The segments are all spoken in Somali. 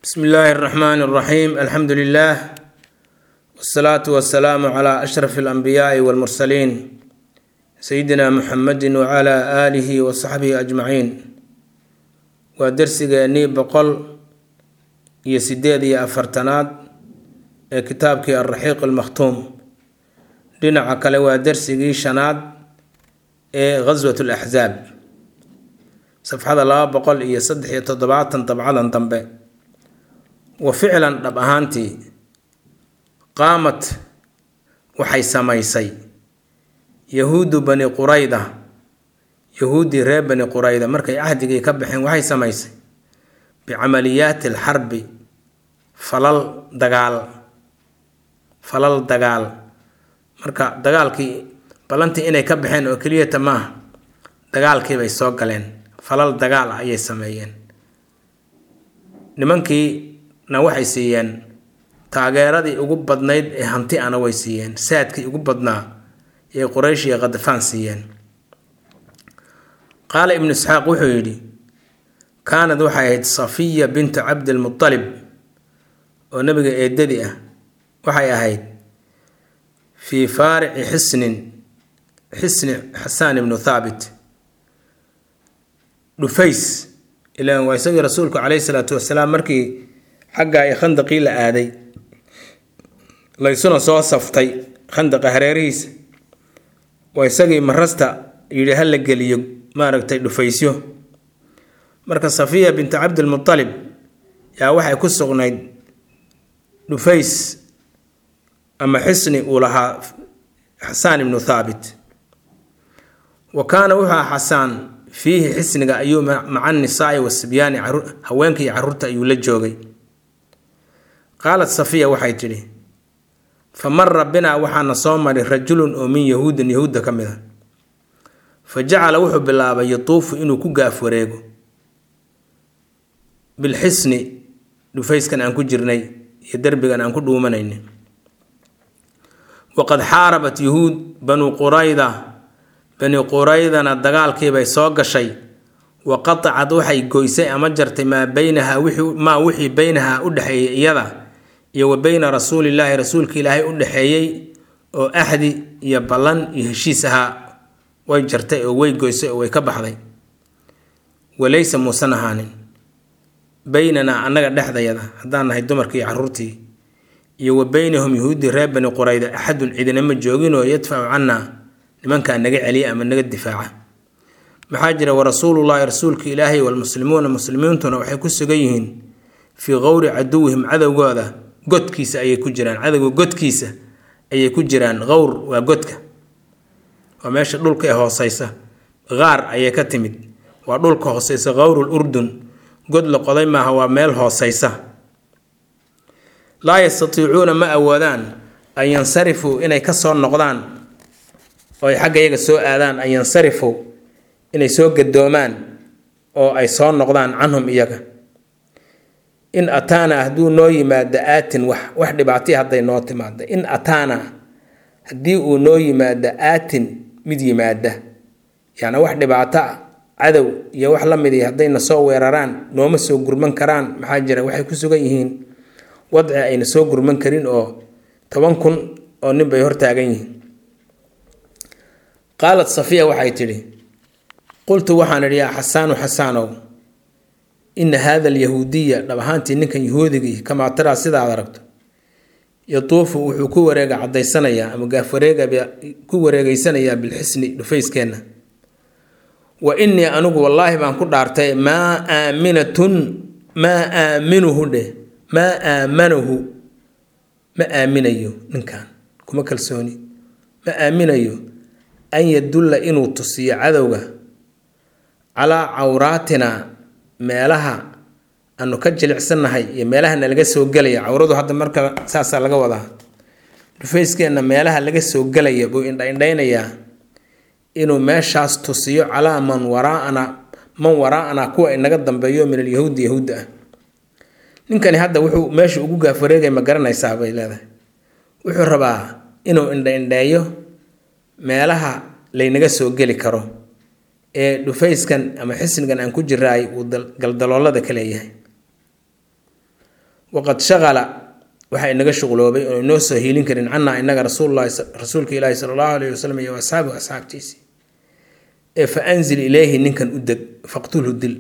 bsmi illaahi اraxmaan اraxiim alxamdu lilah wsalaatu wasalaamu cla ashraf اlanbiyaai wاlmursaliin sayidina muxamedi wcla aalihi wasaxbihi ajmaciin waa dersigeennii boqol iyo sideed iyo afartanaad ee kitaabkii alraxiiq almakhtuum dhinaca kale waa dersigii shanaad ee ghaswat alaxzaab safxada laba boqol iyo saddex iyo toddobaatan dabcadan dambe wa ficlan dhab ahaantii qaamad waxay samaysay yahuudu bani qurayda yahuuddii reer bani qurayda markay cahdigii ka baxeen waxay samaysay bicamaliyaati alxarbi falal dagaal falal dagaal marka dagaalkii ballantii inay ka baxeen oo keliyata maaha dagaalkiibay soo galeen falal dagaal ah ayay sameeyeen nimankiina waxay siiyeen taageeradii ugu badnayd ee hanti ana way siiyeen saadkii ugu badnaa ee quraysh iyo khadafaan siiyeen qaala ibnu isxaaq wuxuu yidhi kaanad waxay ahayd safiya bintu cabdilmutalib oo nabiga eedadii ah waxay ahayd fii faarici xisnin xisni xasaan ibnu thaabit dhufays ilaan waa isagii rasuulku caleyhi salaatu wasalaam markii xagga ay khandaqii la aaday laysuna soo saftay khandaqa hareerihiisa waa isagii marasta yidhi ha la geliyo maaragtay dhufaysyo marka safiya bintu cabdilmutalib yaa waxay ku sugnayd dhufays ama xisni uu lahaa xasaan ibnu thaabit wa kaana wuxuu aha xasaan fiihi xisniga ayuu maca nisaai wasibyaani haweenka iyo caruurta ayuu la joogay qaalat safiya waxay tidhi fa mara binaa waxaana soo maray rajulun oo min yahuudin yahuudda ka mid a fa jacala wuxuu bilaabay yatuufu inuu ku gaaf wareego bilxisni dhufayskan aan ku jirnay iyo derbigan aan ku dhuumanayna waqad xaarabat yuhuud banuu qurayda bani quraydana dagaalkiibay soo gashay wa qatacad waxay goysay ama jartay maa baynaha maa wixii baynaha u dhexeeyey iyada iyo wa beyna rasuulillaahi rasuulka ilaahay u dhexeeyey oo axdi iyo ballan iyo heshiis ahaa way jartay oo way goysay oo way ka baxday walaysa muusan ahaanin beynanaa annaga dhexdayada haddaan nahay dumarkii iyo caruurtii iyo wa beynahum yahuuddii reer bani qurayda axadun cidinama jooginoo yadfacu cannaa nimankaa naga celiya ama naga difaaca maxaa jira warasuulullaahi rasuulka ilaahay walmuslimuuna muslimiintuna waxay ku sugan yihiin fii qowri caduwihim cadowgooda godkiisa ayay ku jiraan cadowga godkiisa ayay ku jiraan qowr waa godka waa meesha dhulka ee hooseysa qaar ayay ka timid waa dhulka hooseysa qowrul urdun god la qoday maaha waa meel hooseysa laa yastatiicuuna ma awoodaan an yansarifuu inay ka soo noqdaan oo ay xagga iyaga soo aadaan an yansarifuu inay soo gadoomaan oo ay soo noqdaan canhum iyaga in ataana hadduu noo yimaado aatin wax wax dhibaataya hadday noo timaado in ataana haddii uu noo yimaado aatin mid yimaada yacni wax dhibaato ah cadow iyo wax la midi haddayna soo weeraraan nooma soo gurman karaan maxaa jira waxay ku sugan yihiin wadci ayna soo gurman karin oo toban kun oo nin bay hortaagan yihiin qaalat safiya waxay tidhi qultu waxaan idhi yaa xasaanu xasaanow ina haada alyahuudiya dhab ahaantii ninkan yahuudigii kamaa taraa sidaad aragto yatuufu wuxuu ku wareega cadaysanayaa ama gaafwareega ku wareegeysanayaa bilxisni dhufayskeenna wa innii anigu wallaahi baan ku dhaartay maa aaminatun maa aaminuhu dheh maa aamanahu ma aaminayo ninkan kuma kalsooni ma aaminayo an yadulla inuu tusiyo cadowga calaa cawraatina meelaha aanu ka jilicsannahay iyo meelaha nalaga soo gelaya cawradu hadda marka saasaa laga wadaa dhufayskeenna meelaha laga soo gelaya buu indhaindhaynayaa inuu meeshaas tusiyo calaa man waraana man waraa'ana kuwa inaga dambeeyo min alyahuudi yahuudda ah ninkani hadda wuxuu meesha ugu gaafwareegay ma garanaysaa bay leedahay wuxuu rabaa inuu indhaindheeyo meelaha laynaga soo geli karo ee dhufayskan ama xisnigan aan ku jiraay uu galdaloolada ka leeyahay waqad shaqala waxaa inaga shuqloobay oo inoo soo hiilin karin cannaa inaga rasuululahi rasuulka ilaahi sala allahu alayhi wasalam iyo asxaabihi asxaabtiisii ee fa anzil ileyhi ninkan u deg faqtulhu dil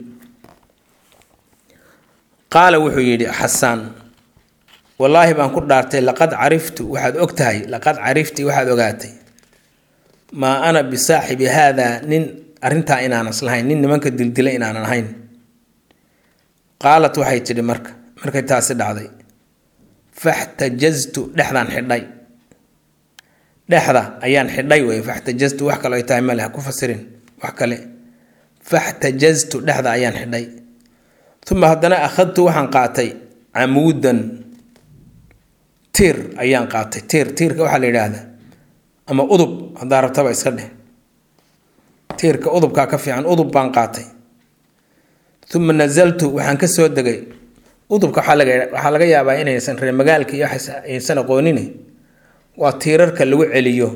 qaala wuxuu yidhi xasaan wallaahi baan ku dhaartay laqad cariftu waxaad og tahay laqad carifti waxaad ogaatay maa ana bisaaxibi haadaa nin arrintaa inaanas lahayn nin nimanka dildila inaanan ahayn qaalat waxay tidhi marka markay taasi dhacday faxtajaztu dhexdaan xidhay dhexda ayaan xidhay wey faxtajaztu wax kale ay tahay male ha ku fasirin wax kale faxtajaztu dhexda ayaan xidhay uma haddana akhadtu waxaan qaatay camuudan tiir ayaan qaatay tiir tiirka waxaa la yidhaahdaa ama udub haddaa rabtaba iska dheh tiirka udubkaa ka fiican udub baan qaatay uma nazaltu waxaan ka soo degay udubka waxaa laga waxaa laga yaabaa inaysan reer magaalka iyo aysan aqoonin waa tiirarka lagu celiyo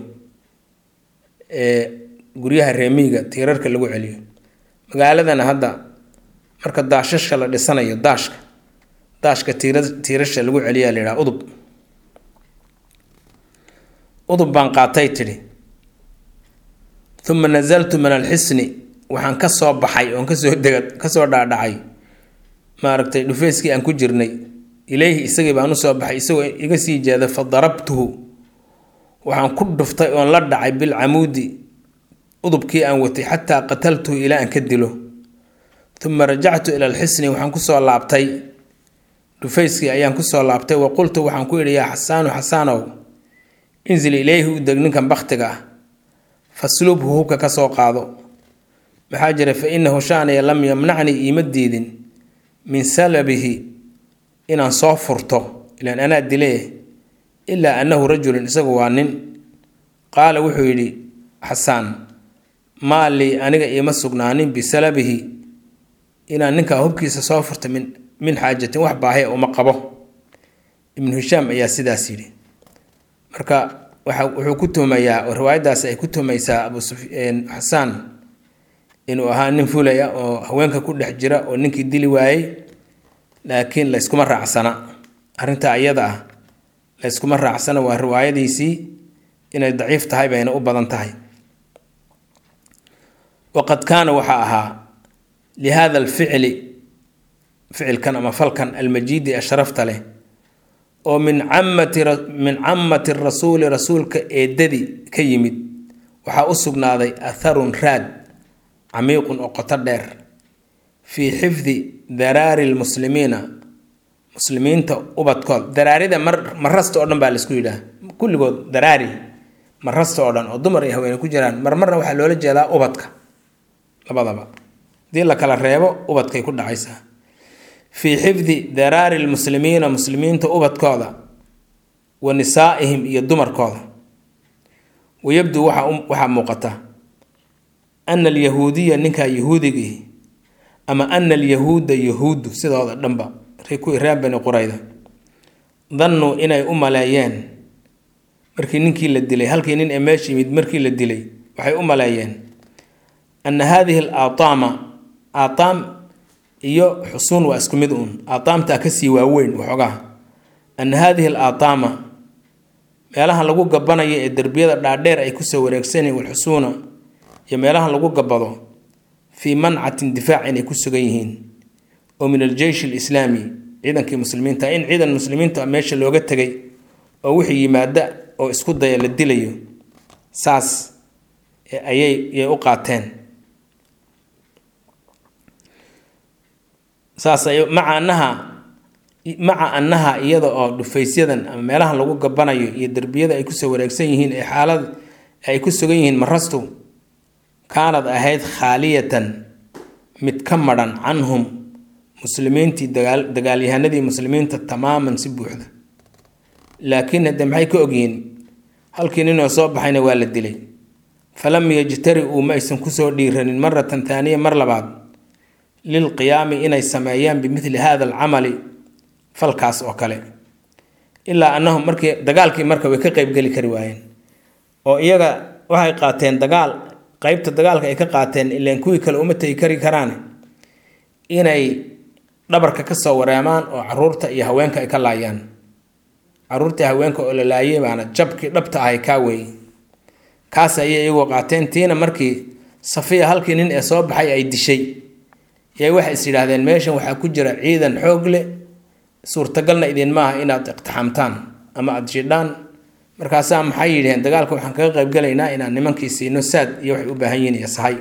guryaha reemiiga tiirarka lagu celiyo magaaladana hadda marka daashashka la dhisanayo daashka daashka tiira tiirasha lagu celiyaa la yidhaha udub udub baan qaatay tidhi uma nazaltu min alxisni waxaan ka soo baxay oon kasoo dega kasoo dhaadhacay maaragtay dhufeyskii aan ku jirnay ileyhi isagii baan usoo baxay isagoo iga sii jeeda fa darabtuhu waxaan ku dhuftay oon la dhacay bilcamuudi udubkii aan watay xataa qataltuhu ilaa aan ka dilo uma rajactu ila alxisni waxaan kusoo laabtay dhufayskii ayaan kusoo laabtay wa qultu waxaan ku idhi yaa xasaanu xasaanow inzil ileyhi u deg ninkan baktiga ah faslubhu hubka ka soo qaado maxaa jira fa inahu shaaniya lam yamnacnii iima diidin min salabihi inaan soo furto ilaan anaa dile ilaa annahu rajulun isagu waa nin qaala wuxuu yidhi xasaan maa lii aniga iima sugnaanin bisalabihi inaan ninkaa hubkiisa soo furto min min xaajatin wax baahaya uma qabo ibnu hishaam ayaa sidaas yidhi marka waxa wuxuu ku tuhmayaa oo riwaayaddaasi ay ku tuhmaysaa abu xasaan inuu ahaa nin fulaya oo haweenka ku dhex jira oo ninkii dili waayey laakiin layskuma raacsana arrintaa iyada ah layskuma raacsana waa riwaayadiisii inay daciif tahay bayna u badan tahay waqad kaana waxaa ahaa lihada alficli ficilkan ama falkan almajiidi ee sharafta leh oo min camati min camati rasuuli rasuulka eedadii ka yimid waxaa u sugnaaday atharun raad camiiqun oo qoto dheer fii xifdi daraari lmuslimiina muslimiinta ubadkood daraarida mar marasta oo dhan baa laisku yidhaah kulligood daraari marasta oo dhan oo dumar iyo haweene ku jiraan marmarna waxaa loola jeedaa ubadka labadaba hadii la kala reebo ubadkay ku dhacaysaa fii xifdi daraari lmuslimiina muslimiinta ubadkooda wa nisaa'ihim iyo dumarkooda wayabduu waxaa muuqata ana alyahuudiya ninkaa yahuudigii ama ana alyahuuda yahuuddu sidooda dhanba kuwii reer bani qurayda dannuu inay u maleeyeen markii ninkii la dilay halkii nin ee meesha yimid markii la dilay waxay u maleeyeen ana haadihi al aataama aataam iyo xusuun waa isku mid uun aataamtaa kasii waaweyn waxoogaa ana haadihi al aataama meelaha lagu gabanayo ee derbiyada dhaadheer ay kusoo wareegsanyihin walxusuuna iyo meelaha lagu gabado fii mancatin difaac inay ku sugan yihiin oo min aljeysh alislaami ciidankii muslimiinta in ciidan muslimiinta meesha looga tegay oo wixii yimaada oo isku daya la dilayo saas ayay yay u qaateen saas ay maca annaha maca annaha iyada oo dhufaysyadan ama meelaha lagu gabanayo iyo derbiyada ay kusoo wareegsan yihiin ee xaalad ay ku sugan yihiin marastu kaanad ahayd khaaliyatan mid ka madhan canhum muslimiintii dagaal dagaalyahanadii muslimiinta tamaaman si buuxda laakiin hadde maxay ka ogyihiin halkii ninoo soo baxayna waa la dilay falam yajtari-uu ma aysan kusoo dhiiranin maratan taaniya mar labaad lilqiyaami inay sameeyaan bimidli hada alcamali falkaas oo kale ilaa annahum markii dagaalkii marka way ka qeybgeli kari waayeen oo iyaga waxay qaateen dagaal qeybta dagaalka ay ka qaateen ilaan kuwii kale uma tegi kari karaan inay dhabarka kasoo wareemaan oo caruurta iyo haweenka ay ka laayaan caruurtii haweenka oo la laayay baana jabkii dhabta ahay kaa weeye kaas ayay iyagoo qaateen tiina markii safiya halkii nin ee soo baxay ay dishay yay waxay is yidhaahdeen meeshan waxaa ku jira ciidan xoog leh suurtagalna idin maaha inaad iqtixaamtaan ama aada jidhaan markaasaa maxay yidhaheen dagaalka waxaan kaga qaybgalaynaa inaan nimankii siino saad iyo waxay u baahan yihiin iyo sahay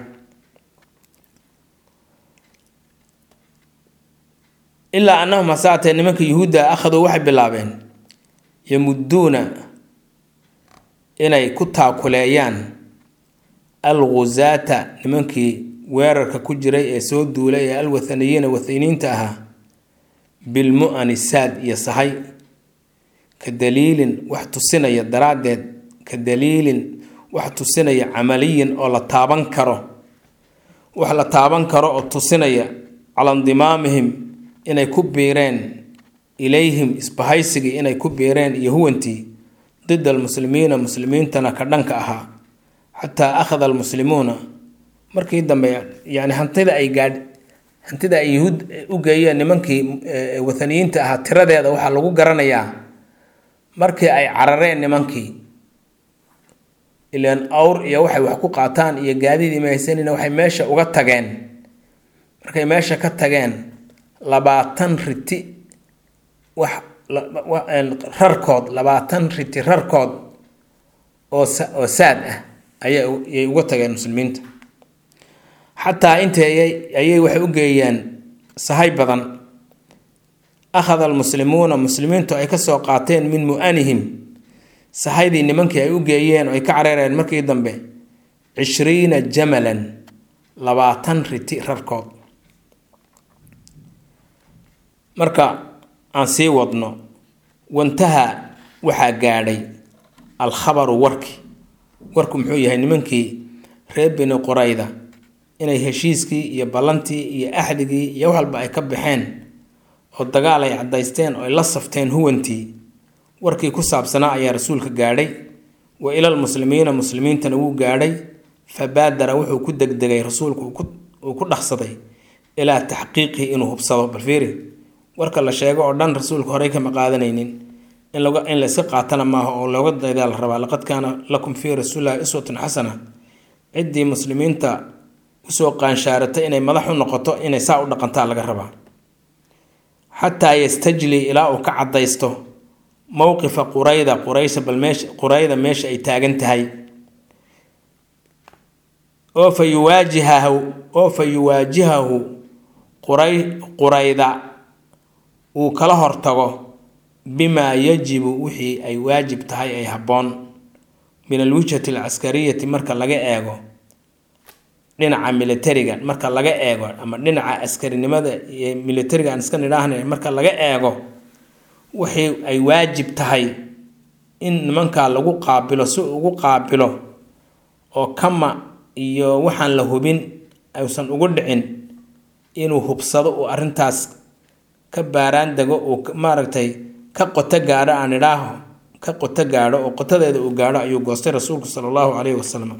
ilaa annahum hasaatee nimanka yuhuudda akhaduu waxay bilaabeen yamuduuna inay ku taakuleeyaan alguzaata nimankii weerarka ku jiray ee soo duulay ee alwathaniyiina wathaniyiinta ahaa bilmu-ani saad iyo sahay ka daliilin wax tusinaya daraaddeed ka daliilin wax tusinaya camaliyin oo la taaban karo wax la taaban karo oo tusinaya cala indimaamihim inay ku biireen ilayhim isbahaysigii inay ku biireen iyo huwantii did almuslimiina muslimiintana ka dhanka ahaa xataa akhada almuslimuuna markii dambe yani hantida ay gaadh hantida ay yuhuud u geeyeen nimankii wathaniyiinta ahaa tiradeeda waxaa lagu garanayaa markii ay carareen nimankii ilaan awr iyo waxay wax ku qaataan iyo gaadiid imaysanina waxay meesha uga tageen markay meesha ka tageen labaatan riti wax rarkood labaatan riti rarkood oo oo saad ah ayayay uga tageen muslimiinta xataa inta ayay waxay u geeyeen sahay badan akhada almuslimuuna muslimiintu ay kasoo qaateen min mu-anihim sahaydii nimankii ay u geeyeen oo ay ka careereen markii dambe cishriina jamalan labaatan riti rarkood marka aan sii wadno wantaha waxaa gaadhay alkhabaru warki warku muxuu yahay nimankii reer bini qorayda inay heshiiskii iyo ballantii iyo axdigii iyo wax walba ay ka baxeen oo dagaal ay caddaysteen oo ay la safteen huwantii warkii ku saabsanaa ayaa rasuulka gaadhay wa ilal muslimiina muslimiintana wuu gaadhay fa baadara wuxuu ku degdegay rasuulku uu ku dhaqsaday ilaa taxqiiqihi inuu hubsado balfiiri warka la sheego oo dhan rasuulka horey kama qaadanaynin in in layska qaatana maaha oo looga daydaa la rabaa laqad kaana lakum fii rasuulillahi iswatun xasana ciddii muslimiinta usoo qaanshaarata inay madax u noqoto inay saa u dhaqantaa laga rabaa xataa yastajli ilaa uu ka caddaysto mowqifa qurayda quraysha bal meesha qurayda meesha ay taagan tahay oo fa yuwaajihahu oo fa yuwaajihahu quray qurayda uu kala hortago bimaa yajibu wixii ay waajib tahay ay habboon min alwijhati alcaskariyati marka laga eego dhinaca militariga marka laga eego ama dhinaca askarinimada iyo militariga aan iska nidhaahna marka laga eego wixii ay waajib tahay in nimankaa lagu qaabilo si ugu qaabilo oo kama iyo waxaan la hubin aysan ugu dhicin inuu hubsado uu arrintaas ka baaraan dego uu maaragtay ka qoto gaadho aan idhaaho ka qoto gaadho oo qotadeeda uu gaadho ayuu goostay rasuulku sala allahu caleyhi wasalam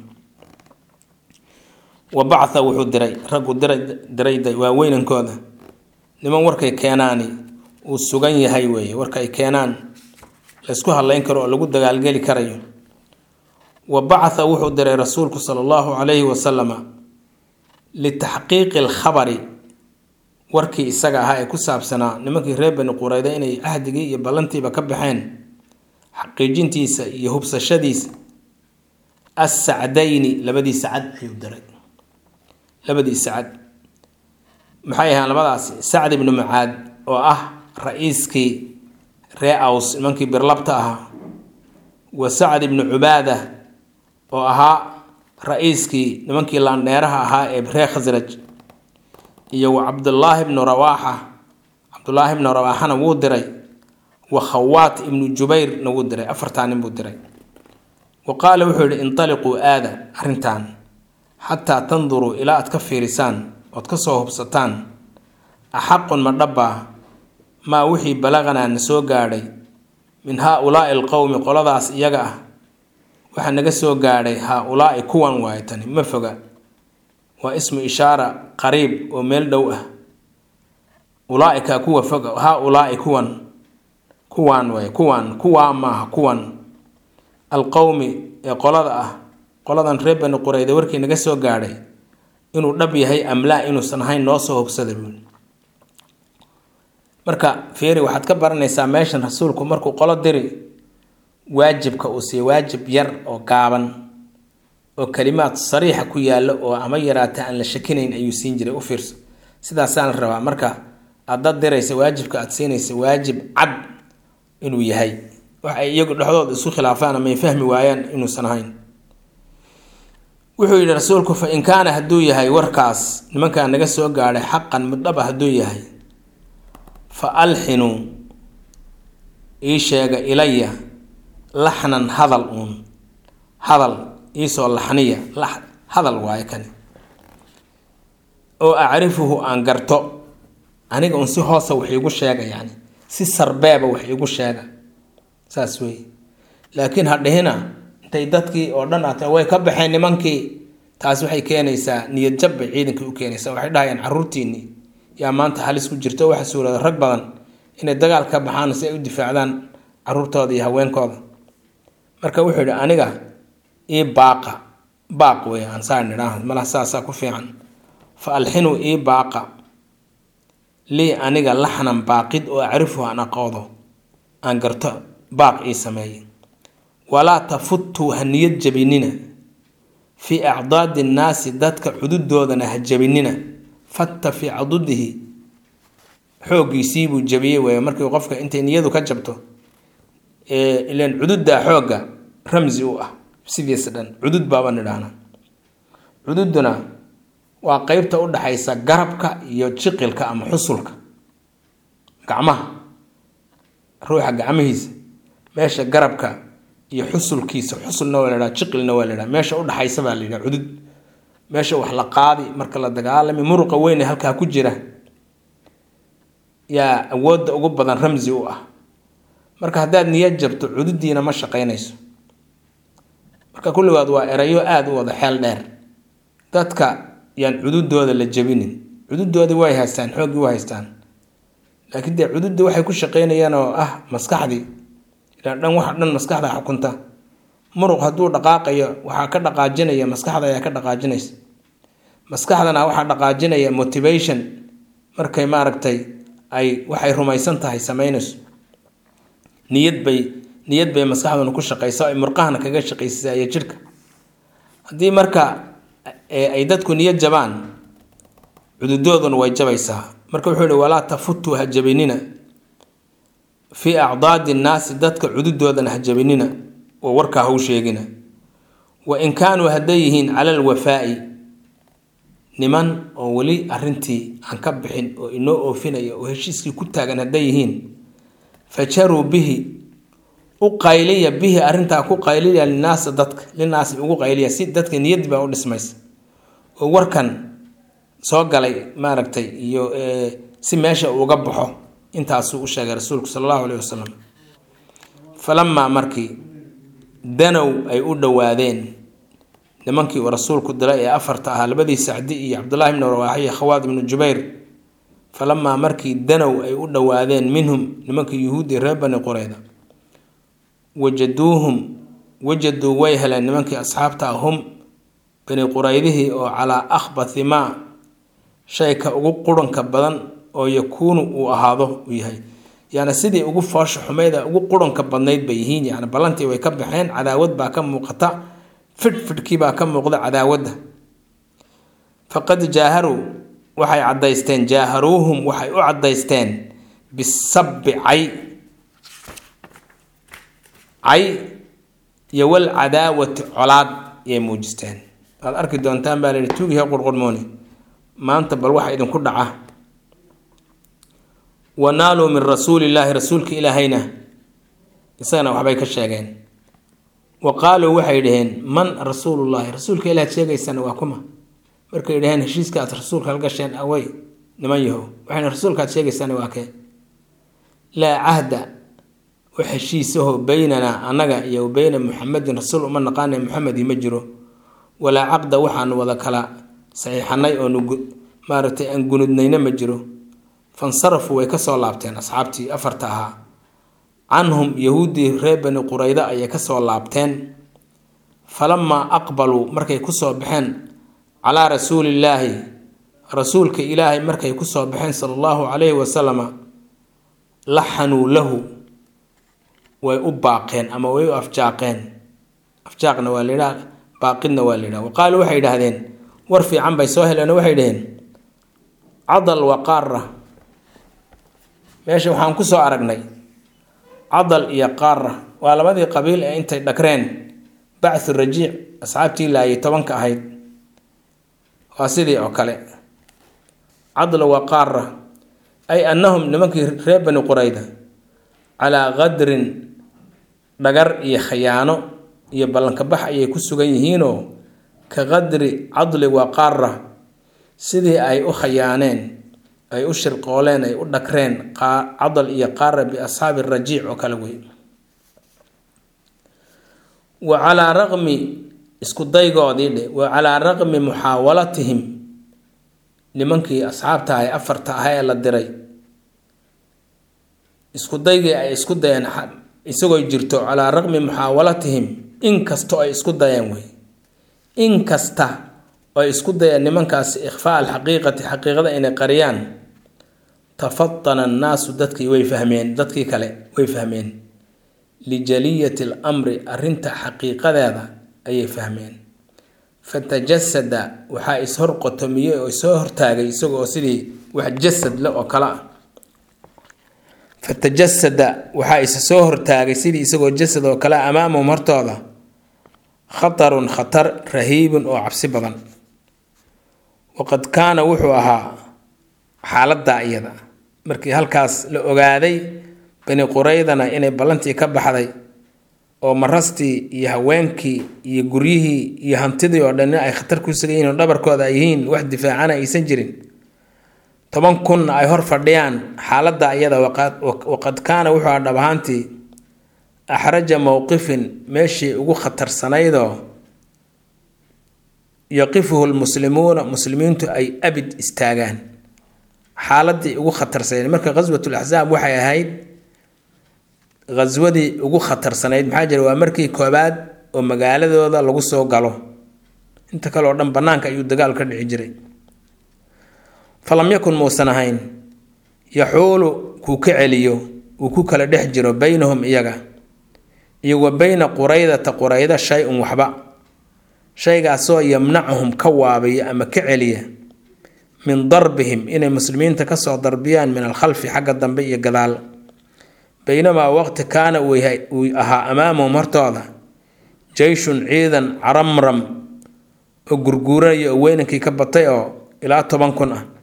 wa bacatha wuxuu diray raggu diray diray waa weynankooda niman warkay keenaani uu sugan yahay weeye warka ay keenaan laysku hadlayn karo oo lagu dagaalgeli karayo wa bacatha wuxuu diray rasuulku sala allahu calayhi wasalama litaxqiiqi alkhabari warkii isaga ahaa ee ku saabsanaa nimankii reer bani qurayda inay cahdigii iyo ballantiiba ka baxeen xaqiijintiisa iyo hubsashadiisa assacdayni labadii sacad ayuu diray labadii sacad maxay ahaan labadaasi sacd ibnu mucaad oo ah ra-iiskii ree aws nimankii birlabta ahaa wa sacd ibnu cubaada oo ahaa ra-iiskii nimankii laandheeraha ahaa ee ree khasraj iyo wa cabdullaahi ibnu rawaaxa cabdullaahi ibnu rawaaxana wuu diray wa khawaat ibnu jubayrna wuu diray afartaa nin buu diray wa qaala wuxuu yihi intaliquu aada arrintan xataa tanduruu ilaa aad ka fiirisaan ood ka soo hubsataan axaqun ma dhabbaa maa wixii balaqanaa na soo gaadhay min haa-ulaa'i alqowmi qoladaas iyaga ah waxaa naga soo gaadhay haa-ulaa'i kuwan waayo tani ma foga waa ismu ishaara qariib oo meel dhow ah ulaaika kuwa fog haa ulaai kuwan kuwaan way kuwaan kuwaa maaha kuwan alqowmi ee qolada ah qoladan reer bani qurayda warkii naga soo gaadhay inuu dhab yahay amlaa inuusan ahayn noo soo hogsaday buuli marka feeri waxaad ka baranaysaa meeshan rasuulku markuu qolo diri waajibka uu siiyo waajib yar oo gaaban oo kalimaad sariixa ku yaalo oo ama yaraata aan la shakinayn ayuu siin jiray u fiirso sidaasaan la rabaa marka aad dad diraysa waajibka aad siinaysa waajib cad inuu yahay wax ay iyagu dhexdooda isu khilaafaan ama ay fahmi waayaan inuusan ahayn wuxuu yidhi rasuulku fa in kaana hadduu yahay warkaas nimankaa naga soo gaadhay xaqan middhaba hadduu yahay fa alxinuu ii sheega ilaya laxnan hadal uun hadal iisoo laxniya hadal waayo kani oo acrifuhu aan garto aniga un si hoosa wax iigu sheega yani si sarbeeba wax iigu sheega saas wey laakiin ha dhihina intay dadkii oo dhan aata way ka baxeen nimankii taas waxay keenaysaa niyad jab bay ciidankii u keenaysaa waxay dhahayaan caruurtiinii yaa maanta halis ku jirto waxa suurada rag badan inay dagaal ka baxaan si ay u difaacdaan caruurtooda iyo haweenkooda marka wuxuu yidhi aniga ii baaqa baaq wey aan saa nidhaah malaha saasaa ku fiican fa alxinuu ii baaqa lii aniga laxnan baaqid oo acrifuhu aan aqoodo aan garto baaq ii sameeyay walaa tafutuu ha niyad jabinina fii acdaadi nnaasi dadka cududoodana ha jabinina fatta fii cadudihi xooggiisiibuu jabiyey wey markii qofka intay niyadu ka jabto ilan cududdaa xoogga ramsi u ah sidiisa dhan cudud baaba nidhaahna cududuna waa qeybta u dhaxaysa garabka iyo jiqilka ama xusulka gacmaha ruuxa gacmihiisa meesha garabka iyo xusulkiisa xusulna waa ladhaha jiqilna waa ladhaha meesha udhaxaysa baa layidhaha cudud meesha wax la qaadi marka la dagaalami muruqa weyne halkaa ku jira yaa awoodda ugu badan ramsi u ah marka haddaad niyad jabto cududiina ma shaqaynayso marka kulligood waa erayo aada u wada xeel dheer dadka yaan cududooda la jabinin cududoodii way haystaan xooggii way haystaan laakiin dee cududda waxay ku shaqaynayaan oo ah maskaxdii ilaan dhan wax dhan maskaxda xukunta muruq hadduu dhaqaaqayo waxaa ka dhaqaajinaya maskaxda ayaa ka dhaqaajinaysa maskaxdana waxaa dhaqaajinaya motivation markay maaragtay ay waxay rumaysan tahay sameynayso niyad bay niyad bay maskaxduna ku shaqaysa ay murqahana kaga shaqaysisaa iyo jidhka haddii marka ay dadku niyad jabaan cududooduna way jabaysaa marka wuxuu yihi walaa tafutuu ha jabinina fii acdaadi nnaasi dadka cududoodana ha jabinina oo warkaa hau sheegina wa in kaanuu hadday yihiin cala alwafaa'i niman oo weli arintii aan ka bixin oo inoo oofinaya oo heshiiskii ku taagan hadday yihiin fajaruu bihi u qayliya bihi arintaa ku qayliya linaasa dadka linaasi ugu qayliya si dadka niyad baa u dhismaysa oo warkan soo galay maaragtay iyo si meesha uga baxo intaasuu u sheegay rasuulku sala allahu alayhi wasalam falamaa markii danow ay u dhowaadeen nimankii uu rasuulku diray ee afarta ahaa labadii sacdi iyo cabdullahi ibnu rawaaxi iyo khawaad ibnu jubayr falamaa markii danow ay u dhowaadeen minhum nimankii yuhuudi reer bani qureyda wajaduuhum wajaduu way heleen nimankii asxaabta ah hum bani quraydihii oo calaa akhbathi maa shayka ugu quranka badan oo yakuunu uu ahaado uu yahay yani sidii ugu foosha xumayda ugu quranka badnayd bay yihiin yani ballantii way ka baxeen cadaawad baa ka muuqata fidhfidhkii baa ka muuqda cadaawadda faqad jaaharuu waxay cadaysteen jaaharuuhum waxay u cadaysteen bisabbi cay cay iyo wal cadaawati colaad yay muujisteen waad arki doontaan baa layihi tuugihe qurqurmooni maanta bal waxa idinku dhaca wanaaluu min rasuulillaahi rasuulka ilaahayna isagana waxbay ka sheegeen wa qaaluu waxay dhaheen man rasuulullaahi rasuulka ilaah sheegaysana waa kuma markay dhaheen heshiiska aad rasuulka la gasheen awey niman yahow waxayna rasuulka aad sheegaysana waa kee laa cahda wax heshiisaho beynanaa annaga iyo beyna muxamedin rasuul uma naqaana muxamedi ma jiro walaa caqda waxaanu wada kala saxiixanay oonu maaragtay aan gunudnayna ma jiro fansarafuu way kasoo laabteen asxaabtii afarta ahaa canhum yahuuddii reer bani qurayda ayay kasoo laabteen falamaa aqbaluu markay kusoo baxeen calaa rasuulillaahi rasuulka ilaahay markay kusoo baxeen sala allahu calayhi wasalama laxanuu lahu way u baaqeen ama way u afjaaqeen afjaaqna waa layidhaha baaqidna waa layidhaha wa qaaluu waxay yidhaahdeen war fiican bay soo heleen waxay dhaheen cadal wa qaara meesha waxaan kusoo aragnay cadal iyo qaara waa labadii qabiil ee intay dhagreen bacthu rajiic asxaabtii laayay tobanka ahayd waa sidii oo kale cadla wa qaara ay annahum nimankii reer bani qurayda calaa qadrin dhagar iyo khayaano iyo ballankabax ayay ku sugan yihiinoo ka qadri cadli wa qaara sidii ay u khayaaneen ay u shirqooleen ay u dhagreen cadal iyo qaara biasxaabi rajiic oo kale wey wa calaa raqmi isku daygoodii dhe wa calaa raqmi muxaawalatihim nimankii asxaabta ahay afarta aha ee la diray isku daygii ay isku dayeen isagoo jirto calaa raqmi muxaawalatihim inkastoo ay isku dayeen wey inkasta oo ay isku dayeen nimankaasi ikhfaa alxaqiiqati xaqiiqada inay qariyaan tafatana annaasu dadkii way fahmeen dadkii kale way fahmeen lijaliyati alamri arrinta xaqiiqadeeda ayay fahmeen fatajasada waxaa ishor qotomiyey oo isoo hortaagay isagoo sidii wax jasad le oo kale ah fatajasada waxaa isa soo hortaagay sidii isagoo jasad oo kale amaamahum hortooda khatarun khatar rahiibun oo cabsi badan waqad kaana wuxuu ahaa xaaladdaa iyada markii halkaas la ogaaday bani quraydana inay ballantii ka baxday oo marastii iyo haweenkii iyo guryihii iyo hantidii oo dhan ay khatar ku sugan yihiin oo dhabarkooda ay yihiin wax difaacana aysan jirin toban kunna ay hor fadhiyaan xaaladda iyada waqad kaana wuxuu aha dhab ahaantii axraja mowqifin meeshii ugu khatarsanaydoo yaqifuhu lmuslimuuna muslimiintu ay abid istaagaan xaaladii ugu khatarsanayd marka ghaswatul axsaab waxay ahayd ghaswadii ugu khatarsanayd maxaa jira waa markii koobaad oo magaaladooda lagu soo galo inta kale oo dhan bannaanka ayuu dagaal ka dhici jiray falam yakun muusan ahayn yaxuulu kuu ka celiyo uu ku kala dhex jiro beynahum iyaga iyo wa beyna quraydata qurayda shay-un waxba shaygaasoo yamnacuhum ka waabiya ama ka celiya min darbihim inay muslimiinta kasoo darbiyaan min alkhalfi xagga dambe iyo gadaal baynamaa waqti kaana uu ahaa amaamahum hortooda jeyshun ciidan caramram oo gurguuranaya oo weynankii ka batay oo ilaa toban kun ah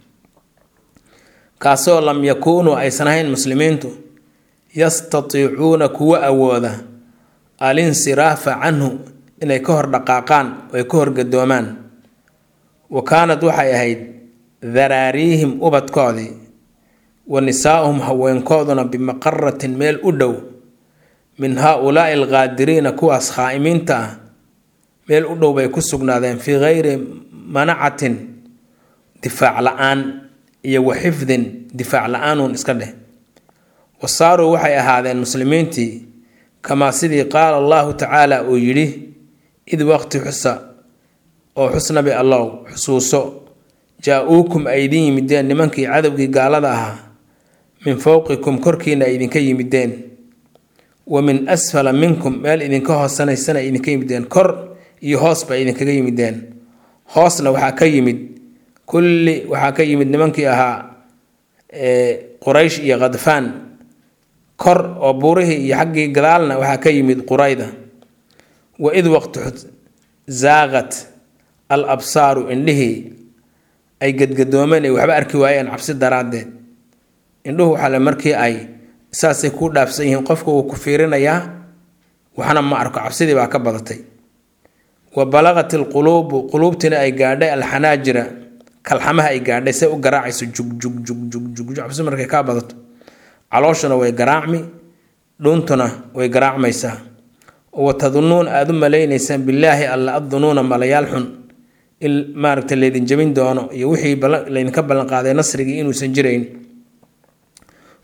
kaasoo lam yakuunuu aysan ahayn muslimiintu yastatiicuuna kuwa awooda alinsiraafa canhu inay ka hor dhaqaaqaan oo ay ka horgadoomaan wa kaanad waxay ahayd daraariihim ubadkoodii wa nisaa'uhum haweenkooduna bimaqaratin meel u dhow min haa-ulaa'i alqaadiriina kuwaas khaa'imiinta ah meel u dhow bay ku sugnaadeen fii gayri manacatin difaac la-aan iyo wa xifdin difaac la-aanuun iska dheh wa saaruu waxay ahaadeen muslimiintii kamaa sidii qaala allahu tacaala uu yidhi id waqti xusa oo xusnabi allow xusuuso jaa-uukum ay idin yimideen nimankii cadowgii gaalada ahaa min fowqikum korkiina ay idinka yimideen wa min asfala minkum meel idinka hoosanaysana ay idinka yimideen kor iyo hoosba ay idinkaga yimideen hoosna waxaa ka yimid kulli waxaa ka yimid nimankii ahaa quraysh iyo khadfaan kor oo buurihii iyo xaggii gadaalna waxaa ka yimid qurayda wa id waqti zaaqat al absaaru indhihii ay gadgadoomeen ay waxba arki waayeen cabsi daraaddeed indhuhu waxale markii ay saasay kuu dhaafsan yihiin qofka wuu ku fiirinayaa waxna ma arko cabsidii baa ka badatay wa balaqat ilquluubu quluubtiina ay gaadhay alxanaajira kalxamaha ay gaadhay say u garaacayso jugjugjugjug cabsi markay kaa badato calooshuna way garaacmi dhuuntuna way garaacmaysaa wa tadunuun aada u malaynaysaan bilaahi alla addunuuna malayaal xun in maaragta laydin jabin doono iyo wixii laydinka ballanqaaday nasrigii inuusan jirayn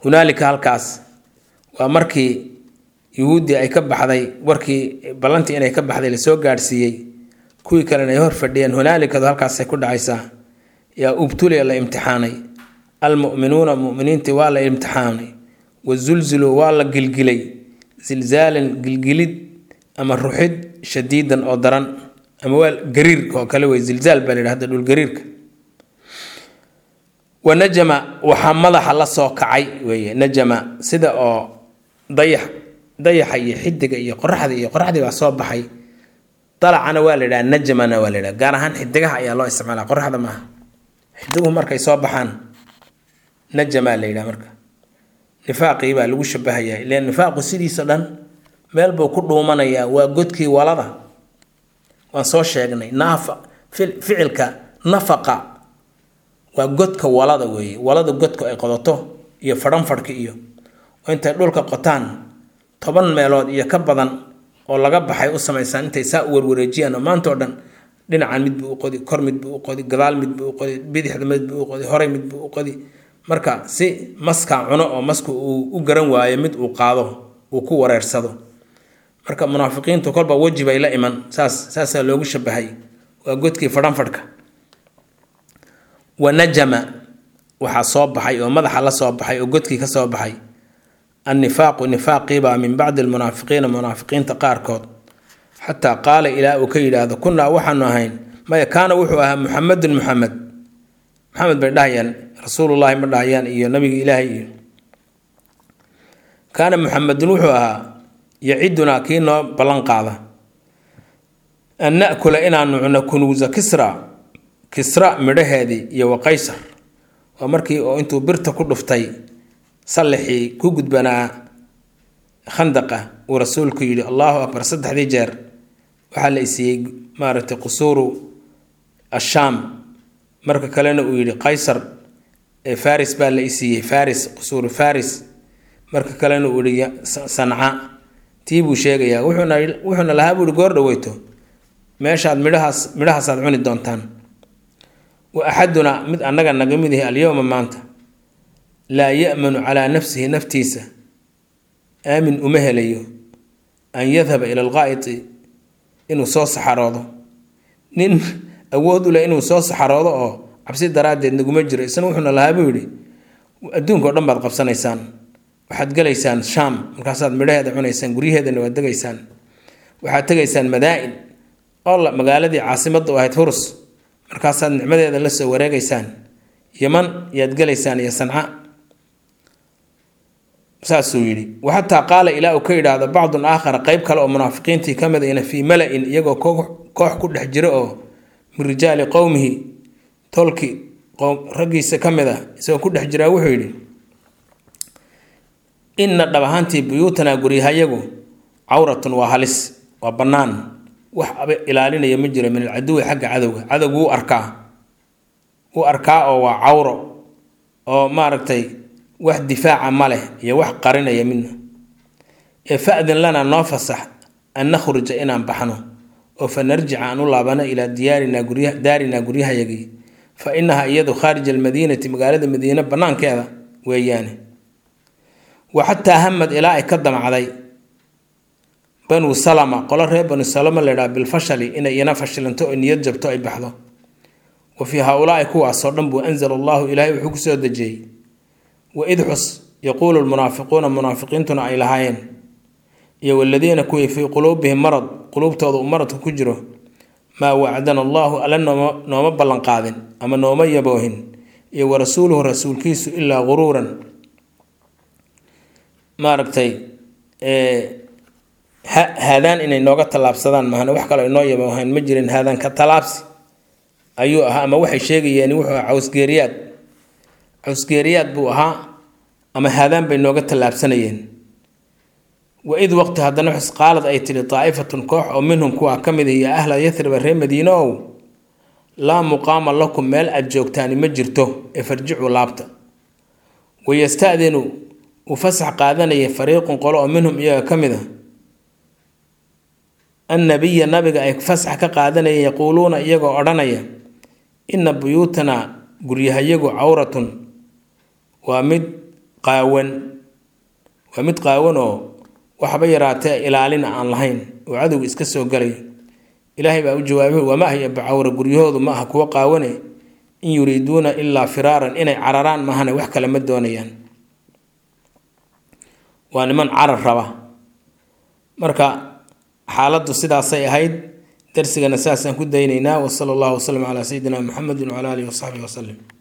hunaalika halkaas waa markii yuhuuddii ay ka baxday warkii ballantii inay ka baxday lasoo gaadhsiiyey kuwii kalena ay hor fadhiyeen hunaalikadu halkaasay ku dhacaysaa yaa ubtuliya la imtixaanay almu'minuuna muminiintii waa la imtixaanay wazulziluu waa la gilgilay zilzaalan gilgilid ama ruxid shadiidan oo daran ama waa gariirka oo kale wey zilzaal baa la yidhahda dhulgariirka wa najama waxaa madaxa la soo kacay weeye najama sida oo dayax dayaxa iyo xidiga iyo qoraxda iyo qoraxdii baa soo baxay dalacana waa la yidhaha najamana waa la yidhaha gaar ahaan xidigaha ayaa loo isticmaala qoraxda maaha xidiguhu markay soo baxaan najamaa la yidhaha marka nifaaqii baa lagu shabahayaa ilan nifaaqu sidiisa dhan meel buu ku dhuumanayaa waa godkii walada waan soo sheegnay naafa ficilka nafaqa waa godka walada weeye walada godka ay qodato iyo fadhanfadhka iyo oo intay dhulka qotaan toban meelood iyo ka badan oo laga baxay u samaysaan intay saa u warwareejiyaan oo maanta oo dhan dhinacan mid buu u qodi kor mid buu u qodi gadaal mid buu u qodi bidixda mid buu u qodi horey mid buu u qodi marka si maskaa cuno oo masku uu u garan waayo mid uu qaado uu ku wareersado marka munaafiqiintu kolba weji bay la iman saas saasaa loogu shabahay waa godkii fadhanfadhka wa najama waxaa soo baxay oo madaxa la soo baxay oo godkii ka soo baxay annifaaqu nifaaqiibaa min bacdi almunaafiqiina munaafiqiinta qaarkood xataa qaala ilaa uu ka yidhaahdo kunnaa waxaanu ahayn maya kaana wuxuu ahaa muxamedun muxamed maxamed bay dhahayaan rasuulullaahi ma dhahayaan iyo nabiga ilaahay iyo kaana muxamedun wuxuu ahaa yacidunaa kii noo ballan qaada an na'kula inaanu cuno kunuusa kisra kisra midhaheedii iyo wa qaysar waa markii oo intuu birta ku dhuftay sallixii ku gudbanaa khandaqa uu rasuulku yidhi allahu akbar saddexdii jeer waxaa la isiiyey maaragtay qusuuru ashaam marka kalena uu yidhi qaysar ee faris baa la isiiyey faris qusuuru faris marka kalena uu yihi sanca tii buu sheegayaa wuxuuna wuxuuna lahaa buuhi goor dhaweyto meeshaad midhahaas midhahaasaad cuni doontaan wa axadunaa mid annaga naga mid yahay alyowma maanta laa ya'manu calaa nafsihi naftiisa aamin uma helayo an yadhaba ila alqaa'iti inuu soo saxaroodo nin awood u leh inuu soo saxaroodo oo cabsi daraaddeed naguma jiro isna wuxuuna lahaa buu yidhi adduunka o dhan baad qabsanaysaan waxaad gelaysaan shaam markaasaad midhaheeda cunaysaan guryaheedana waad degaysaan waxaad tegaysaan madaa-in oo magaaladii caasimadda u ahayd hurus markaasaad nicmadeeda la soo wareegaysaan yaman yaad gelaysaan iyo sanca saasuu yidhi waxataa qaala ilaa uu ka yidhaahdo bacdun aakhara qeyb kale oo munaafiqiintii ka mid ayna fii mala-in iyagoo koox ku dhex jiro oo min rijaali qowmihi tolki raggiisa ka mid ah isagoo ku dhex jiraa wuxuu yidhi inna dhab ahaantii buyuutanaa guryahayagu cawratun waa halis waa bannaan wax ilaalinaya ma jiro min alcaduwi xagga cadowga cadowgu wuu arkaa wuu arkaa oo waa cawro oo maaragtay wax difaaca ma leh iyo wax qarinaya midna ee fa-din lana noo fasax an nakhruja inaan baxno oo fa narjica aan u laabano ilaa diyaarinaa gurya daarinaa guryahayagii fa inaha iyadu khaarija almadiinati magaalada madiine bannaankeeda weeyaane wa xataa hamad ilaa ay ka damacday banuu salama qolo reer banu salama laydhaha bilfashali inay ina fashilanto oo niyad jabto ay baxdo wa fii haa-ulaai kuwaasoo dhan buu anzala allahu ilaahay wuxuu ku soo dejiyey waid xus yaquulu lmunaafiquuna munaafiqiintuna ay lahaayeen iyo waladiina kuwii fii quluubihim marad quluubtooda uu maradku ku jiro maa wacdana allaahu alla nooma nooma ballanqaadin ama nooma yaboohin iyo wa rasuuluhu rasuulkiisu ilaa guruuran maaragtay haadaan inay nooga tallaabsadaan mahane wax kaloo inoo yaboohayn ma jirin haadaan ka tallaabsi ayuu ahaa ama waxay sheegayeen wuxuu ahaa cawsgeeriyaad cawsgeeriyaad buu ahaa ama haadaan bay nooga tallaabsanayeen waid waqti haddana xus qaalad ay tidhi daa'ifatun koox oo minhum kuwaa ka mid iyo ahla yathriba reer madiine ow laa muqaama lakum meel aad joogtaani ma jirto ee farjicuu laabta wayastadinu uu fasax qaadanayay fariiqun qolo oo minhum iyaga ka mid a annabiya nabiga ay fasax ka qaadanayeen yaquuluuna iyagoo odhanaya inna buyuutanaa guryahayagu cawratun waa mid qaawan waa mid qaawan oo waxba yaraatee ilaalina aan lahayn oo cadowga iska soo galay ilaahay baa u jawaabay wama hiya bacawra guryahoodu ma aha kuwo qaawane in yuriiduuna ilaa firaaran inay cararaan maahane wax kale ma doonayaan waa niman carar raba marka xaaladdu sidaasay ahayd darsigana saasaan ku daynaynaa wasala allahu wasalam calaa sayidina muxamedin wcala alihi wasaxbihi wasalim